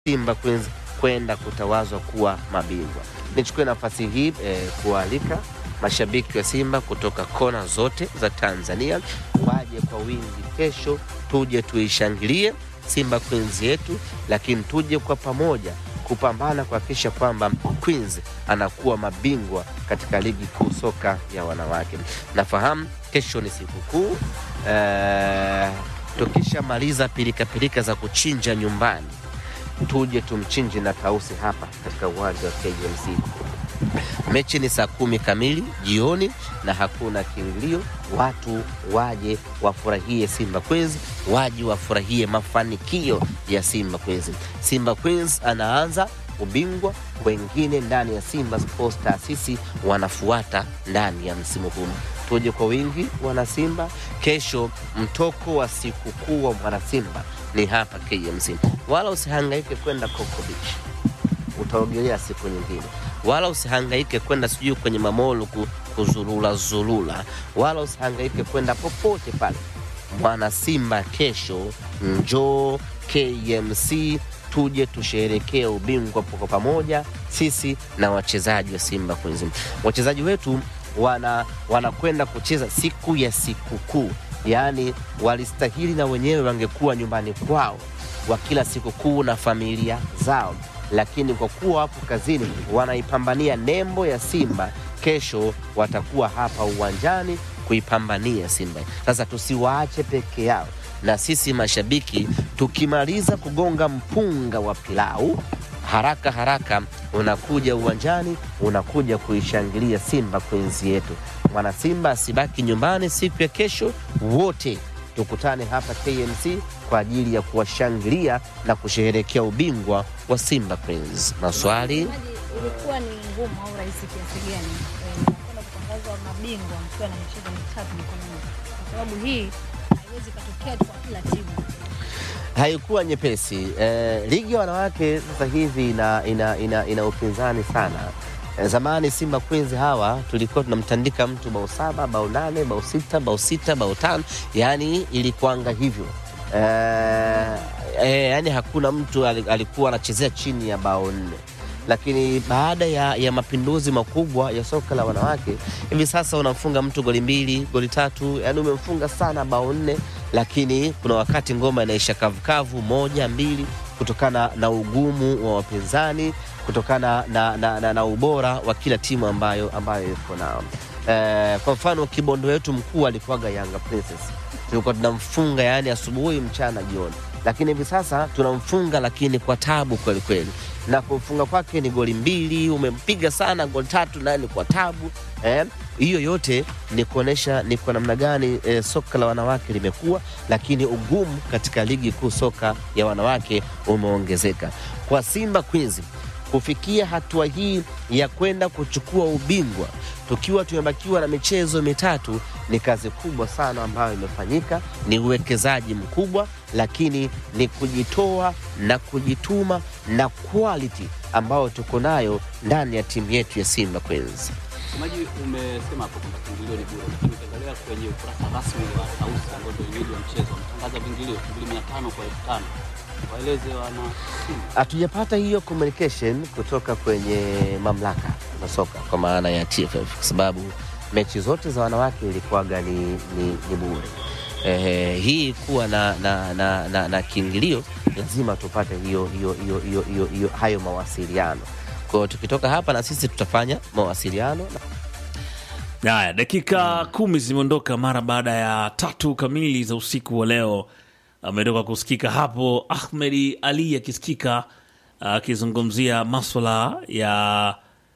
Simba Queens kwenda kutawazwa kuwa mabingwa. Nichukue nafasi hii eh, kualika mashabiki wa Simba kutoka kona zote za Tanzania waje kwa wingi kesho, tuje tuishangilie Simba Queens yetu, lakini tuje kwa pamoja kupambana kuhakikisha kwamba Queens anakuwa mabingwa katika ligi kuu soka ya wanawake. Nafahamu kesho ni sikukuu eh, tukishamaliza pilikapilika za kuchinja nyumbani tuje tumchinje na tausi hapa katika uwanja wa KMC. Mechi ni saa kumi kamili jioni na hakuna kiingilio. Watu waje wafurahie Simba Queens, waje wafurahie mafanikio ya Simba Queens. Simba Queens anaanza ubingwa, wengine ndani ya Simba Sports taasisi wanafuata ndani ya msimu huu. Tuje kwa wingi wanasimba. Kesho mtoko wa sikukuu wa mwanasimba ni hapa KMC, wala usihangaike kwenda Coco Beach, utaogelea siku nyingine, wala usihangaike kwenda sijui kwenye mamolu ku- kuzurula zurula, wala usihangaike kwenda popote pale. Mwana Simba kesho, njoo KMC tuje tusherekee ubingwa kwa pamoja, sisi na wachezaji wa Simba Queens. Wachezaji wetu wana wanakwenda kucheza siku ya sikukuu, yaani walistahili na wenyewe wangekuwa nyumbani kwao wa kila sikukuu na familia zao, lakini kwa kuwa wapo kazini, wanaipambania nembo ya Simba. Kesho watakuwa hapa uwanjani kuipambania Simba. Sasa tusiwaache peke yao, na sisi mashabiki tukimaliza kugonga mpunga wa pilau haraka haraka unakuja uwanjani, unakuja kuishangilia Simba Queens yetu. Mwana Simba asibaki nyumbani siku ya kesho, wote tukutane hapa KMC kwa ajili ya kuwashangilia na kusherehekea ubingwa wa Simba Queens. Maswali Mtazamaji, ilikuwa ni ngumu au rahisi kiasi gani eh, mnakwenda kutangazwa mabingwa mkiwa na michezo mitatu mikononi, kwa sababu hii haiwezi ikatokea tu kwa kila timu. haikuwa nyepesi. Eh, ligi ya wanawake sasa hivi ina, ina, ina, ina upinzani sana. Eh, zamani Simba Queens hawa tulikuwa tunamtandika mtu bao saba, bao nane, bao sita, bao sita, bao tano, yaani ilikuanga hivyo eh, eh, yaani hakuna mtu ali- alikuwa anachezea chini ya bao nne lakini baada ya, ya mapinduzi makubwa ya soka la wanawake hivi sasa unamfunga mtu goli mbili goli tatu, yani umemfunga sana bao nne, lakini kuna wakati ngoma inaisha kavukavu moja mbili, kutokana na ugumu wa wapinzani, kutokana na, na, na, na ubora wa kila timu ambayo ambayo iko nao. Eh, kwa mfano kibondo wetu mkuu alikuwaga Yanga Princess, tulikuwa tunamfunga yani asubuhi, mchana, jioni, lakini hivi sasa tunamfunga lakini kwa tabu kweli kweli na kumfunga kwake ni goli mbili, umempiga sana goli tatu, naye ni kwa tabu eh. Hiyo yote ni kuonesha ni kwa namna gani eh, soka la wanawake limekuwa, lakini ugumu katika ligi kuu soka ya wanawake umeongezeka. Kwa Simba Queens kufikia hatua hii ya kwenda kuchukua ubingwa tukiwa tumebakiwa na michezo mitatu ni kazi kubwa sana ambayo imefanyika, ni uwekezaji mkubwa, lakini ni kujitoa na kujituma na quality ambayo tuko nayo ndani ya timu yetu ya Simba Queens. Msemaji, umesema hapo kwamba kiingilio ni bure, lakini ukiangalia kwenye ukurasa rasmi wa Tausi ambao ndio wenyeji wa mchezo wametangaza viingilio elfu mbili mia tano kwa elfu tano waeleze wana Simba. Hatujapata hiyo communication kutoka kwenye mamlaka za soka kwa maana ya TFF kwa sababu mechi zote za wanawake ilikuwaga ni, ni, ni bure. Eh, hii kuwa na, na, na, na, na kiingilio lazima tupate hiyo, hiyo, hiyo, hiyo, hiyo, hiyo, hayo mawasiliano. Kwa hiyo tukitoka hapa na sisi tutafanya mawasiliano Haya, dakika kumi zimeondoka mara baada ya tatu kamili za usiku wa leo. Ametoka kusikika hapo Ahmedi Ali akisikika akizungumzia maswala ya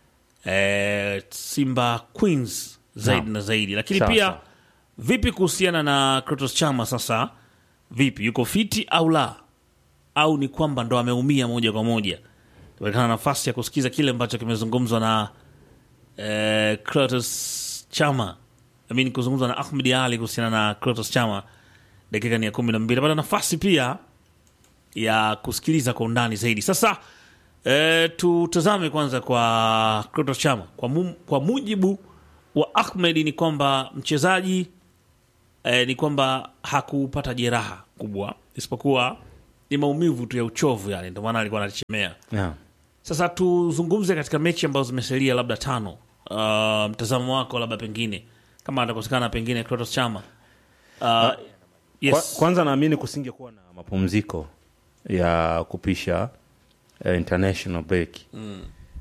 eh, Simba Queens zaidi Naam. na zaidi, lakini Sawa, pia sawa. vipi kuhusiana na Kratos Chama sasa, vipi yuko fiti au la, au ni kwamba ndo ameumia moja kwa moja? Tumeekana nafasi ya kusikiza kile ambacho kimezungumzwa na eh, Kratos Chama amini kuzungumzwa na Ahmed Ali kuhusiana na Kratos Chama. Dakika ni ya kumi na mbili. Pata nafasi pia ya kusikiliza kwa undani zaidi. Sasa eh, tutazame kwanza kwa Kratos Chama. Kwa, mu, kwa mujibu wa Ahmed ni kwamba mchezaji eh, ni kwamba hakupata jeraha kubwa isipokuwa ni maumivu tu ya uchovu yale, ndio maana alikuwa anachemea. yeah. Sasa tuzungumze katika mechi ambazo zimesalia labda tano. Uh, mtazamo wako labda pengine kama atakosekana pengine Clatous Chama. Uh, yes. Kwa, kwanza naamini kusingekuwa na mapumziko ya kupisha uh, international break mm.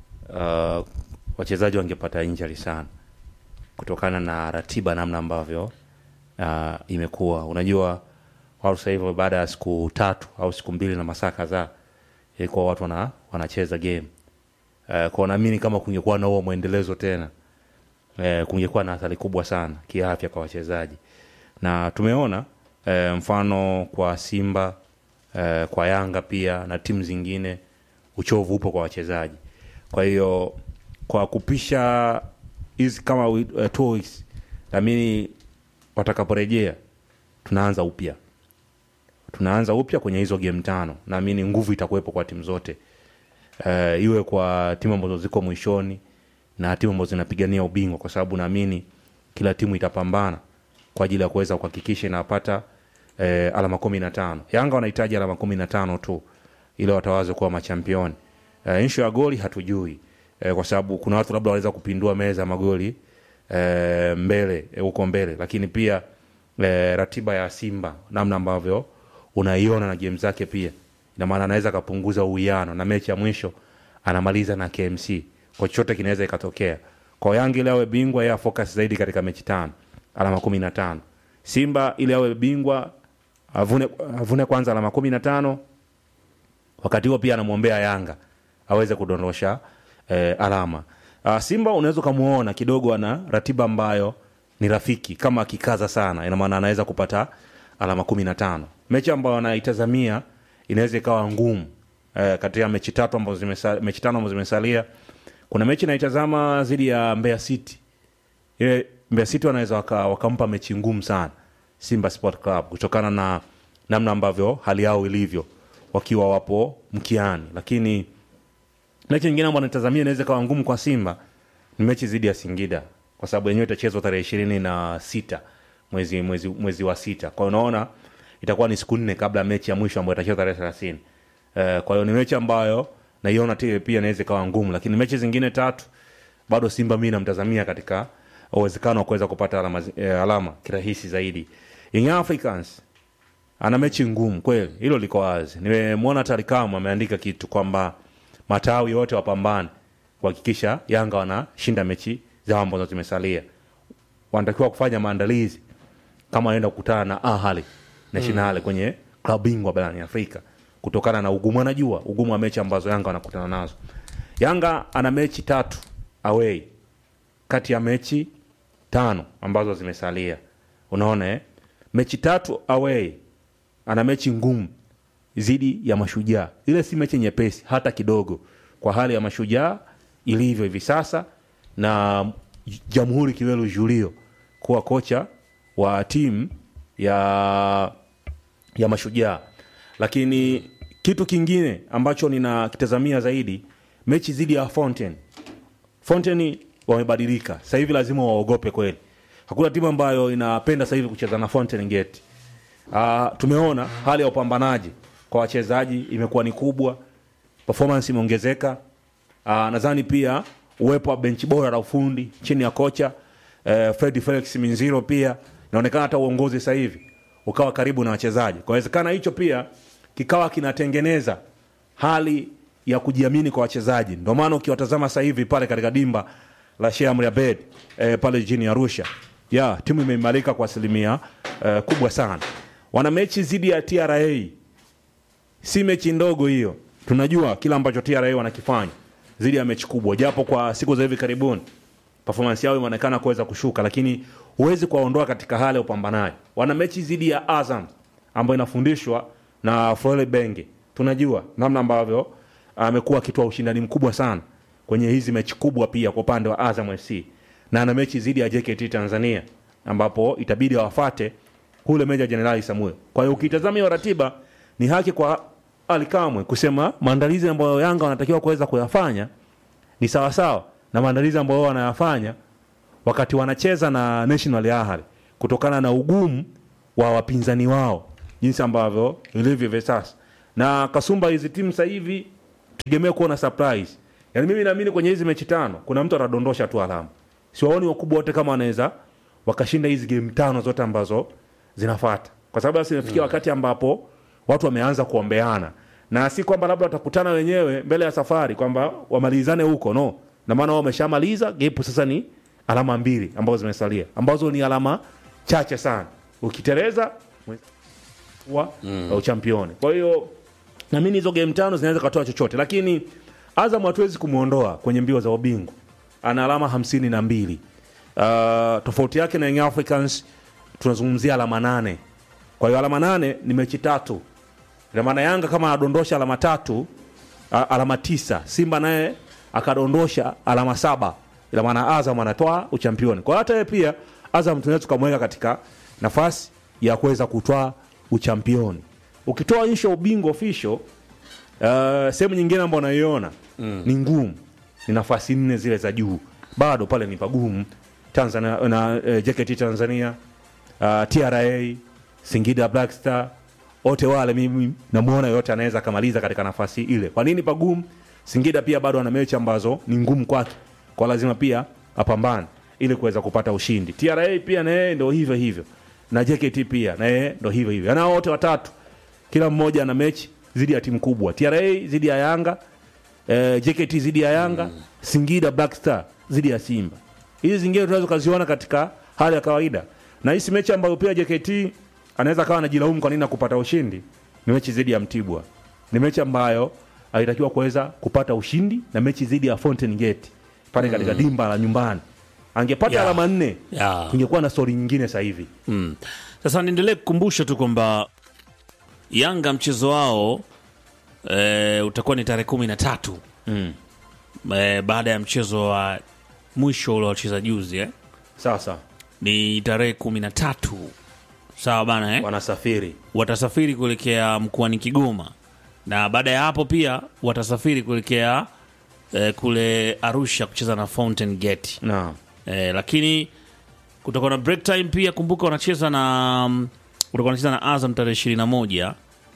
uh, wachezaji wangepata injury sana kutokana na ratiba namna ambavyo uh, imekuwa unajua watu sasa hivi baada ya siku tatu au siku mbili na masaa kadhaa ilikuwa watu wana, wanacheza game uh, kwa naamini kama kungekuwa na huo mwendelezo tena uh, kungekuwa na athari kubwa sana kiafya kwa wachezaji na tumeona eh, mfano kwa Simba eh, kwa Yanga pia na timu zingine, uchovu upo kwa wachezaji. Kwa hiyo kwa kupisha hizi kama uh, two weeks, naamini watakaporejea tunaanza upya, tunaanza upya kwenye hizo game tano. Naamini nguvu itakuwepo kwa timu zote eh, iwe kwa timu ambazo ziko mwishoni na timu ambazo zinapigania ubingwa, kwa sababu naamini kila timu itapambana kwa ajili ya kuweza kuhakikisha inapata eh, alama kumi na tano. Yanga wanahitaji alama kumi na tano tu ili watawaze kuwa machampioni. Eh, inshu ya goli hatujui eh, kwa sababu kuna watu labda wanaweza kupindua meza ya magoli eh, mbele eh, huko mbele, lakini pia eh, ratiba ya Simba namna ambavyo unaiona na game zake pia ina maana anaweza akapunguza uwiano na mechi ya mwisho anamaliza na KMC, kwa chochote kinaweza ikatokea. Kwa Yanga ili awe bingwa, yeye afocus zaidi katika mechi tano, alama kumi na tano. Simba ili awe bingwa avune, avune kwanza alama kumi na tano wakati huo pia anamwombea Yanga aweze kudondosha eh, alama. Uh, Simba unaweza ukamuona kidogo ana ratiba ambayo ni rafiki, kama akikaza sana, ina maana anaweza kupata alama kumi na tano. Mechi ambayo anaitazamia inaweza ikawa ngumu eh, katika mechi tatu ambazo zimesa, mechi tano ambazo zimesalia. Kuna mechi naitazama dhidi ya Mbeya City ile Mbeya City wanaweza waka, wakampa mechi ngumu sana Simba Sport Club kutokana na namna ambavyo hali yao ilivyo wakiwa wapo mkiani, lakini mechi nyingine ambayo natazamia inaweza kawa ngumu kwa Simba ni mechi dhidi ya Singida kwa sababu yenyewe itachezwa tarehe ishirini na sita mwezi, mwezi, mwezi wa sita. Kwa hiyo unaona itakuwa ni siku nne kabla ya mechi ya mwisho ambayo itachezwa tarehe thelathini. Uh, kwa hiyo ni mechi ambayo naiona tile pia inaweza ikawa ngumu, lakini mechi zingine tatu bado Simba mi namtazamia katika uwezekano wa kuweza kupata alama, eh, alama kirahisi zaidi. Young Africans ana mechi ngumu kweli, hilo liko wazi. Nimemwona Tarikamu ameandika kitu kwamba matawi yote wapambane kuhakikisha Yanga wanashinda mechi zao ambazo zimesalia. Wanatakiwa kufanya maandalizi kama wanaenda kukutana na Ahali Nationale kwenye klabu bingwa barani Afrika kutokana na ugumu, anajua ugumu wa mechi ambazo Yanga wanakutana nazo. Yanga ana mechi tatu away kati ya mechi tano ambazo zimesalia. Unaona eh? Mechi tatu away, ana mechi ngumu dhidi ya Mashujaa. Ile si mechi nyepesi hata kidogo, kwa hali ya Mashujaa ilivyo hivi sasa, na Jamhuri Kiwelu Julio kuwa kocha wa timu ya ya Mashujaa. Lakini kitu kingine ambacho ninakitazamia zaidi, mechi dhidi ya Fountain. Fountain wamebadilika sasa hivi, lazima waogope kweli. Hakuna timu ambayo inapenda sasa hivi kucheza na Fountain Gate. Uh, tumeona hali ya upambanaji kwa wachezaji imekuwa ni kubwa, performance imeongezeka. Uh, nadhani pia uwepo wa benchi bora la ufundi chini ya kocha uh, Fred Felix Minziro pia inaonekana hata uongozi sasa hivi ukawa karibu na wachezaji. Kwa inawezekana hicho pia kikawa kinatengeneza hali ya kujiamini kwa wachezaji. Ndio maana ukiwatazama sasa hivi pale katika dimba la Sheikh Amri Abeid eh, pale jijini Arusha, ya timu imeimarika kwa asilimia eh, kubwa sana. Wana mechi dhidi ya TRA, si mechi ndogo hiyo. Tunajua kila ambacho TRA wanakifanya dhidi ya mechi kubwa, japo kwa siku za hivi karibuni performance yao imeonekana kuweza kushuka, lakini huwezi kuwaondoa katika hali ya upambanaji. Wana mechi dhidi ya Azam ambayo inafundishwa na Frole Benge. Tunajua namna ambavyo amekuwa akitoa ushindani mkubwa sana kwenye hizi mechi kubwa, pia kwa upande wa Azam FC, na ana mechi dhidi ya JKT Tanzania ambapo itabidi wafate kule Meja Jenerali Samuel. Kwa hiyo ukitazama hiyo ratiba, ni haki kwa Ali Kamwe kusema maandalizi ambayo Yanga wanatakiwa kuweza kuyafanya ni sawasawa na maandalizi ambayo wao wanayafanya wakati wanacheza na National Ahli kutokana na ugumu wa wapinzani wao jinsi ambavyo ilivyo hivi sasa, na kasumba hizi timu sasa hivi tegemea kuona surprise yaani mimi naamini kwenye hizi mechi tano kuna mtu atadondosha tu alama siwaoni wakubwa wote kama wanaweza wakashinda hizi game tano zote ambazo zinafata kwa sababu basi imefikia wakati ambapo watu wameanza kuombeana na si kwamba labda watakutana wenyewe mbele ya safari kwamba wamalizane huko no na maana wao wameshamaliza gepu sasa ni alama mbili ambazo zimesalia ambazo ni alama chache sana ukiteleza wa mm. uchampioni kwa hiyo naamini hizo game tano zinaweza katoa chochote lakini azam hatuwezi kumwondoa kwenye mbio za ubingwa ana alama hamsini na mbili uh, tofauti yake na Young africans tunazungumzia alama nane kwa hiyo alama nane ni mechi tatu ina maana yanga kama anadondosha alama tatu a, alama tisa simba naye akadondosha alama saba ina maana azam anatoa uchampioni kwa hiyo hata yeye pia azam tunaweza tukamweka katika nafasi ya kuweza kutwaa uchampioni ukitoa isho ubingwa official uh, sehemu nyingine ambayo naiona mm. ni ngumu ni nafasi nne zile za juu bado pale ni pagumu tanzania na uh, jkt tanzania uh, tra singida black star wote wale mimi namuona yote anaweza akamaliza katika nafasi ile kwa nini pagumu singida pia bado ana mechi ambazo ni ngumu kwake kwa lazima pia apambane ili kuweza kupata ushindi tra pia na yeye ndo hivyo hivyo na jkt pia na yeye ndo hivyo hivyo anao wote watatu kila mmoja ana mechi zidi ya timu kubwa tra zidi ya yanga eh, jkt zidi ya yanga mm. singida black star zidi ya simba hizi zingine tunaweza ukaziona katika hali ya kawaida na hisi mechi ambayo pia jkt anaweza kawa anajilaumu kwa nini akupata ushindi ni mechi zidi ya mtibwa ni mechi ambayo alitakiwa kuweza kupata ushindi na mechi zidi ya fountain gate pale katika dimba la nyumbani angepata Yeah. alama nne Yeah. tungekuwa na stori nyingine sasa hivi Mm. Sasa niendelee kukumbusha tu kwamba Yanga mchezo wao e, utakuwa ni tarehe kumi na tatu mm. e, baada ya mchezo wa mwisho ule wacheza juzi eh? sawa sawa ni tarehe kumi na tatu sawa bana eh? wanasafiri watasafiri kuelekea mkoani Kigoma na baada ya hapo pia watasafiri kuelekea eh, kule Arusha kucheza na Fountain Gate na eh, lakini kutakuwa na break time pia. Kumbuka wanacheza na mm, kutakuwa wanacheza na Azam tarehe ishirini na moja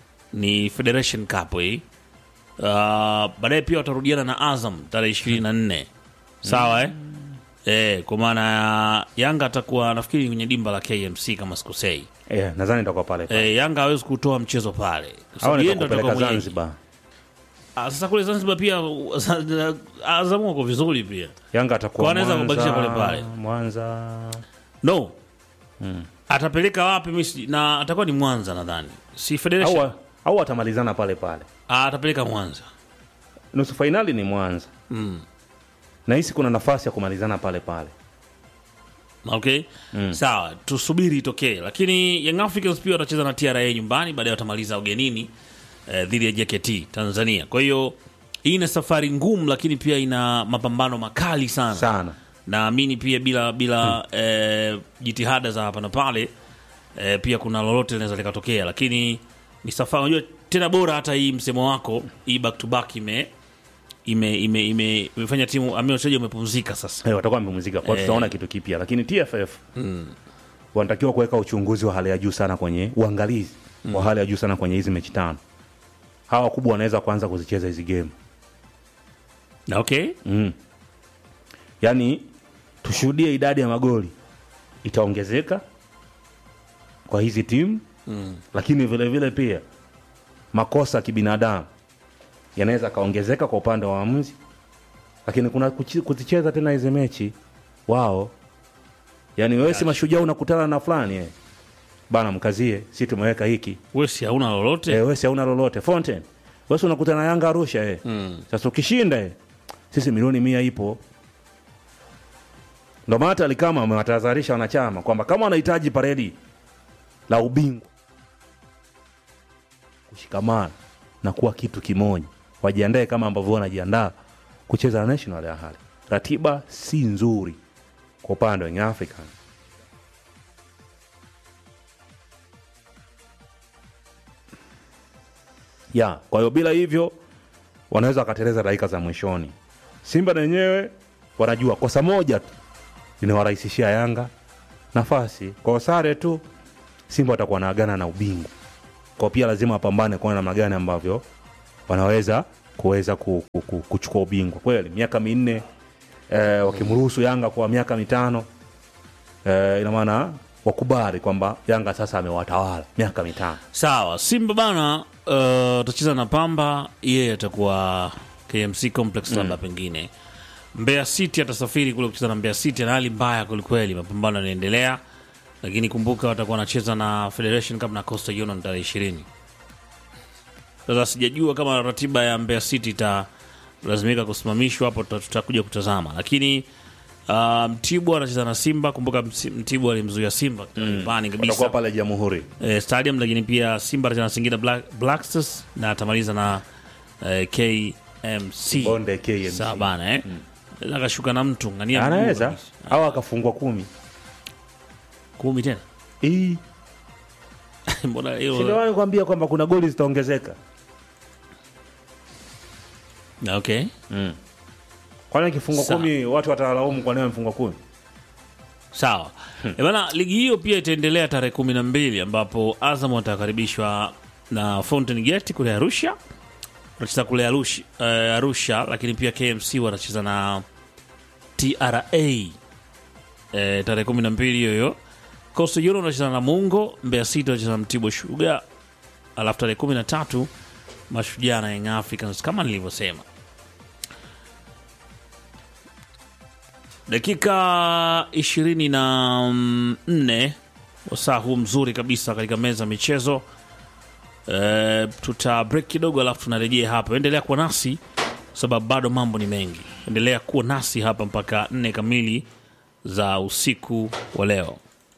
ni Federation Cup hii. Uh, baadaye pia watarudiana na Azam tarehe ishirini na nne sawa eh? Eh, kwa maana ya Yanga atakuwa nafikiri kwenye dimba la KMC kama sikosei. yeah, nadhani itakuwa pale pale Eh, Yanga hawezi kutoa mchezo pale Kwa au sababu yeye ndo nitakupeleka atakuwa mwenyeji. zanzibar Ah, sasa kule Zanzibar pia Azam wako vizuri pia yanga atakuwa Kwa anaweza Mwanza, kubakisha pale pale. mwanza no atapeleka wapi misi na atakuwa ni Mwanza nadhani si Federation au au atamalizana pale pale ah, atapeleka Mwanza nusu fainali ni mwanza mm. nahisi kuna nafasi ya kumalizana pale pale okay sawa tusubiri itokee lakini Young Africans pia watacheza na TRA nyumbani baadaye watamaliza ugenini eh, dhidi ya JKT Tanzania kwa hiyo hii ina safari ngumu lakini pia ina mapambano makali sana sana naamini pia bila bila eh, jitihada za hapa na pale eh, pia kuna lolote linaweza likatokea lakini ni safari unajua tena bora hata hii msemo wako hii back to back ime ime ime ime- imefanya timu ambayo wachezaji wamepumzika sasa hey, watakuwa wamepumzika kwa Eh. tutaona kitu kipya lakini tff wanatakiwa kuweka uchunguzi wa hali ya juu sana kwenye uangalizi wa hali ya juu sana kwenye hizi mechi tano hawa wakubwa wanaweza kuanza kuzicheza hizi game Na okay mm. yaani tushuhudie idadi ya magoli itaongezeka kwa hizi timu mm. lakini vile vile pia makosa ya kibinadamu yanaweza akaongezeka kwa upande wa waamuzi lakini kuna kuchi- kuzicheza tena hizi mechi wao yaani wewe si mashujaa unakutana na fulani eh. bana mkazie si tumeweka hiki wesi hauna lolote eh, wesi hauna lolote Fountain wesi unakutana na Yanga Arusha eh. mm. Sasa ukishinda eh, sisi milioni mia ipo. Ndo maana hata Alikama amewatahadharisha wanachama kwamba kama wanahitaji paredi la ubingwa, kushikamana na kuwa kitu kimoja, wajiandae kama ambavyo wanajiandaa kucheza na National ya hali. Ratiba si nzuri kwa upande wa Young African. ya kwa hiyo bila hivyo wanaweza wakateleza dakika za mwishoni. Simba na wenyewe wanajua kosa moja tu linawarahisishia Yanga nafasi. Kwa sare tu Simba watakuwa naagana na ubingwa kwa pia lazima wapambane kuona namna gani ambavyo wanaweza kuweza ku, ku, ku, kuchukua ubingwa kweli miaka minne eh, wakimruhusu yanga kwa miaka mitano eh, ina maana wakubali kwamba yanga sasa amewatawala miaka mitano sawa simba bana uh, utacheza na pamba yeye atakuwa kmc complex labda pengine mbeya city atasafiri kule kucheza na mbeya city na hali mbaya kwelikweli mapambano yanaendelea lakini kumbuka watakuwa wanacheza na federation cup na coastal union tarehe ishirini sasa sijajua kama ratiba ya mbeya city italazimika kusimamishwa hapo tuta- tutakuja kutazama lakini uh, mtibwa anacheza na simba kumbuka Msi- mtibwa alimzuia simba nyumbani kabisa watakuwa pale jamhuri eh, stadium lakini pia simba atacheza na singida black, black stars na atamaliza na eh, kmc bonde KMC. sawa bana eh? mm. akashuka na mtu ngania mguu anaweza kabisa. au akafungwa kumi kumi tena Ii. mbona Si hiyo ndio maana nikwambia kwamba kuna goli zitaongezeka okay kwani akifungwa Sawa. kumi watu watalaumu kwa nini amefungwa kumi sawa hmm. bana ligi hiyo pia itaendelea tarehe kumi na mbili ambapo azam watakaribishwa na fountain gate kule arusha watacheza kule arusha, uh, arusha lakini pia kmc watacheza na tra eh, tarehe kumi na mbili hiyo hiyo coastal union watacheza na mungo mbeya city watacheza na mtibwa shuga alafu tarehe kumi na tatu mashujaa na young africans kama nilivyosema dakika ishirini na nne wasaa huu mzuri kabisa katika meza ya michezo e, tuta break kidogo alafu tunarejea hapa endelea kuwa nasi sababu bado mambo ni mengi endelea kuwa nasi hapa mpaka nne kamili za usiku wa leo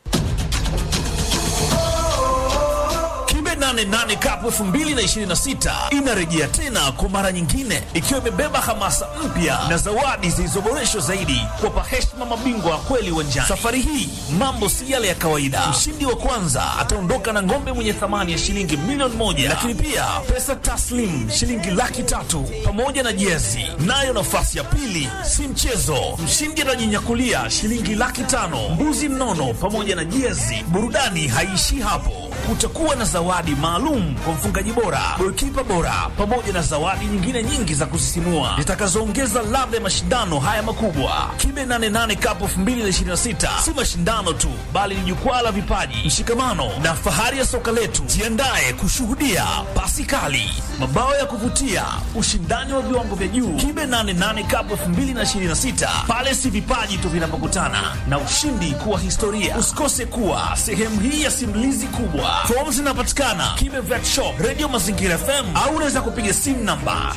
Kibe 88 Cup 2026 inarejea tena kwa mara nyingine ikiwa imebeba hamasa mpya na zawadi zilizoboreshwa zaidi kuwapa heshima mabingwa wa kweli uwanjani. Safari hii mambo si yale ya kawaida. Mshindi wa kwanza ataondoka na ng'ombe mwenye thamani ya shilingi milioni moja, lakini pia pesa taslim shilingi laki tatu pamoja na jezi. Nayo nafasi ya pili si mchezo, mshindi atajinyakulia shilingi laki tano, mbuzi mnono pamoja na jezi. Burudani haiishii hapo kutakuwa na zawadi maalum kwa mfungaji bora, golikipa bora, pamoja na zawadi nyingine nyingi za kusisimua zitakazoongeza ladha ya mashindano haya makubwa. Kibe 88 Cup 2026 si mashindano tu, bali ni jukwaa la vipaji, mshikamano na fahari ya soka letu. Jiandae kushuhudia pasi kali, mabao ya kuvutia, ushindani wa viwango vya juu. Kibe 88 Cup 2026 pale si vipaji tu vinapokutana na ushindi kuwa historia. Usikose kuwa sehemu hii ya simulizi kubwa. Fomu zinapatikana Kibe Vet Shop, Radio Mazingira FM au unaweza kupiga simu namba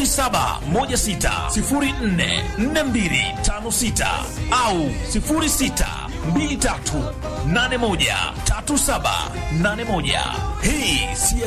0716044256 au 0623813781. Hii si ya